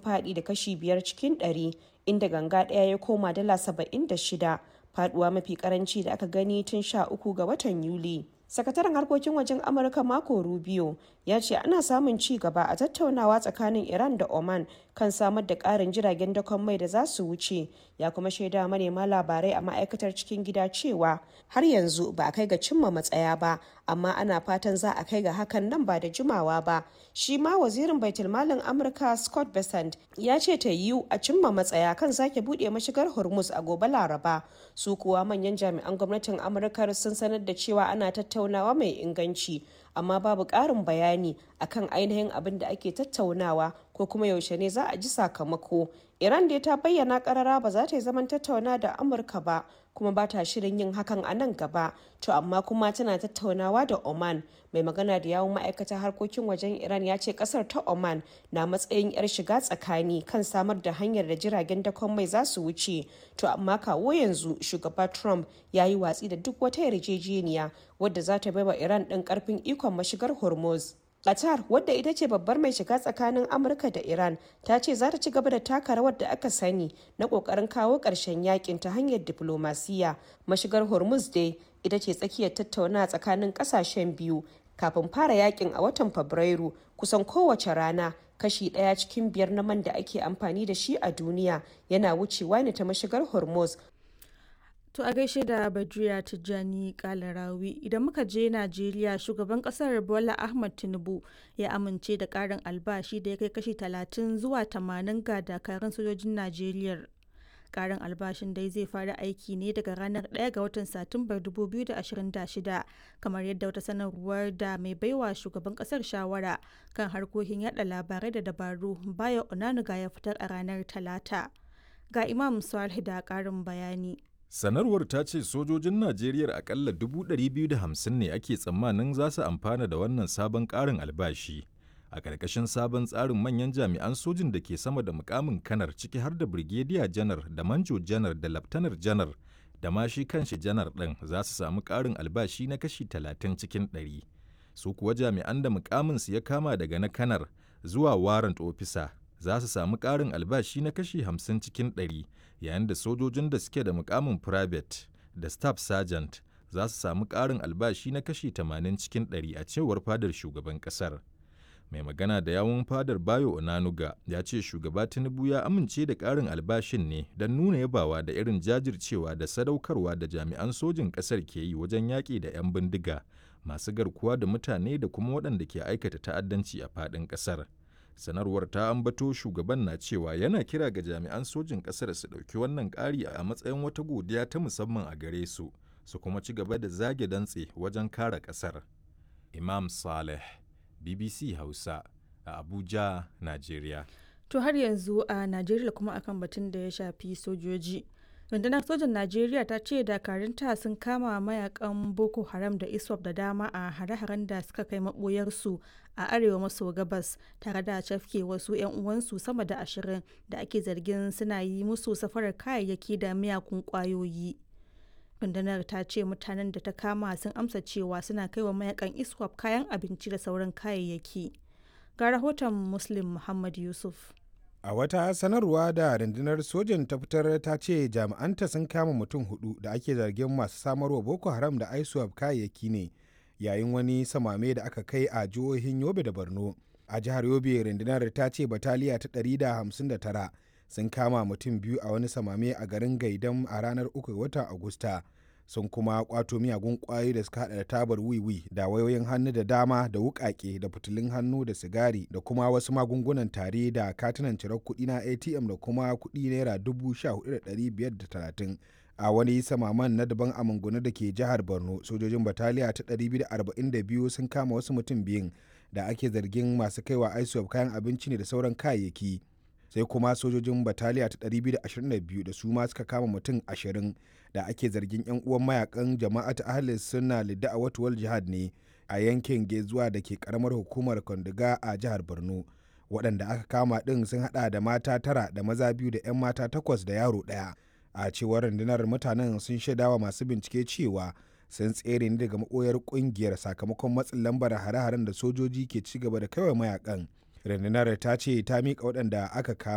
faɗi da kashi biyar cikin ɗari inda ganga ɗaya ya koma dala saba'in da shida faduwa mafi karanci da aka gani tun sha uku ga watan yuli sakataren harkokin wajen amurka mako rubio ya ce ana samun ci gaba a tattaunawa tsakanin iran da oman kan samar da karin jiragen dakon mai da za su wuce ya kuma shaida manema labarai a ma'aikatar cikin gida cewa har yanzu ba a kai ga cimma matsaya ba amma ana fatan za a kai ga hakan nan ba da jimawa ba shi ma wazirin baitulmalin amurka scott besant ya ce ta yiwu a cimma matsaya kan sake buɗe mashigar hormuz a gobe laraba su kuwa manyan jami'an gwamnatin amurka sun sanar da cewa ana tattaunawa mai inganci amma babu ƙarin bayani akan ainihin abin da ake tattaunawa ko kuma yaushe ne za a ji sakamako iran dai ta bayyana karara ba za ta yi zaman tattauna da amurka ba kuma ba ta shirin yin hakan a nan gaba to amma kuma tana tattaunawa da oman mai magana da yawun ma'aikatar harkokin wajen iran ya ce kasar ta oman na matsayin yar shiga tsakani kan samar da hanyar da jiragen dakon mai za su wuce to amma kawo yanzu shugaba trump ya yi watsi da duk wata yarjejeniya wadda za ta baiwa iran ɗin karfin ikon mashigar hormuz Qatar wadda ita ce babbar mai shiga tsakanin Amurka da Iran ta ce za ta ci gaba da taka rawar da aka sani na kokarin kawo ƙarshen yakin ta hanyar diplomasiya. Mashigar Hormuz dai ita ce tsakiyar tattauna tsakanin ƙasashen biyu kafin fara yakin a watan Fabrairu kusan kowace rana kashi ɗaya cikin biyar na man da ake amfani da shi a duniya yana wucewa ne ta mashigar Hormuz To a gaishe da Badriya Tijjani Kalarawi idan muka je Najeriya shugaban kasar Bola Ahmad Tinubu ya amince da karin albashi da ya kai kashi 30 zuwa 80 ga dakarun sojojin Najeriya. Karin albashin dai zai fara aiki ne daga ranar 1 ga watan Satumbar 2026 kamar yadda wata sanarwar da mai baiwa shugaban kasar shawara kan harkokin yada labarai da dabaru Bayo Onanuga ya fitar a ranar Talata. Ga Imam Salih da karin bayani. Sanarwar ta ce sojojin Najeriya akalla 250 ne ake tsammanin za su amfana da wannan sabon ƙarin albashi. A ƙarƙashin sabon tsarin manyan jami'an sojin da ke sama da mukamin kanar ciki har da Brigadier janar da Manjo janar da Laftanar janar da ma shi kanshi janar ɗin za su samu ƙarin albashi na kashi 30 cikin 100. Su kuwa jami'an da mukaminsu ya kama daga na kanar zuwa warrant officer za su samu ƙarin albashi na kashi 50 cikin 100 yayin da sojojin da suke da mukamin private da staff sergeant za su samu ƙarin albashi na kashi 80 cikin 100 a cewar fadar shugaban ƙasar. Mai magana da yawun fadar Bayo Onanuga ya ce shugaba Tinubu ya amince da ƙarin albashin ne don nuna yabawa da irin jajircewa da sadaukarwa da jami'an sojin ƙasar ke yi wajen yaƙi da 'yan bindiga masu garkuwa da mutane da kuma waɗanda ke aikata ta'addanci a faɗin ƙasar. sanarwar ta ambato shugaban na cewa yana kira ga jami'an sojin ƙasar su ɗauki wannan ƙari a matsayin wata godiya ta musamman a gare su su kuma ci gaba da zage dantse wajen kare ƙasar imam saleh bbc hausa a abuja nigeria To har yanzu a Najeriya kuma akan batun da ya shafi sojoji. rundunar sojan najeriya ta ce dakarunta sun kama mayakan boko haram da iswap da dama a hare-haren da suka kai maboyarsu a arewa maso gabas tare da cafke wasu 'yan uwansu sama da ashirin da ake zargin suna yi musu safarar kayayyaki da miyakun kwayoyi rundunar ta ce mutanen da ta kama sun amsa cewa suna kai wa mayakan iswap kayan abinci da sauran kayayyaki ga rahoton muslim muhammad yusuf A wata sanarwa da rundunar sojan ta fitar ta ce jami'anta sun kama mutum hudu da ake zargin masu samarwa Boko Haram da ISWAP kayayyaki ne yayin wani samame da aka kai a jihohin Yobe da Borno. A jihar Yobe rundunar ta ce bataliya ta 159 sun kama mutum biyu a wani samame a garin Gaidam a ranar 3 watan Agusta. sun kuma kwato miyagun kwayoyi da suka hada da tabar wiwi da wayoyin hannu da dama da wukake da fitilun hannu da sigari da kuma wasu magungunan tare da katunan cirar kuɗi na atm da kuma kuɗi naira dubu sha hudu da ɗari biyar da talatin a wani samaman na daban a mangunu da ke jihar borno sojojin bataliya ta 242 sun kama wasu mutum biyun da ake zargin masu kaiwa isop kayan abinci ne da sauran kayayyaki sai kuma sojojin bataliya ta 222 da su ma suka kama mutum 20 da ake zargin 'yan uwan mayakan jama'at ahlis suna lidda a watuwal jihad ne a yankin gezuwa da ke karamar hukumar kondiga a jihar borno waɗanda aka kama ɗin sun haɗa da mata tara da maza biyu da 'yan mata takwas da yaro ɗaya a cewar rundunar mutanen sun shaidawa masu bincike cewa sun tsere ne daga maɓoyar ƙungiyar sakamakon matsin lambar hare-haren da sojoji ke ci gaba da kaiwa mayakan rundunar ta ce ta miƙa waɗanda aka kama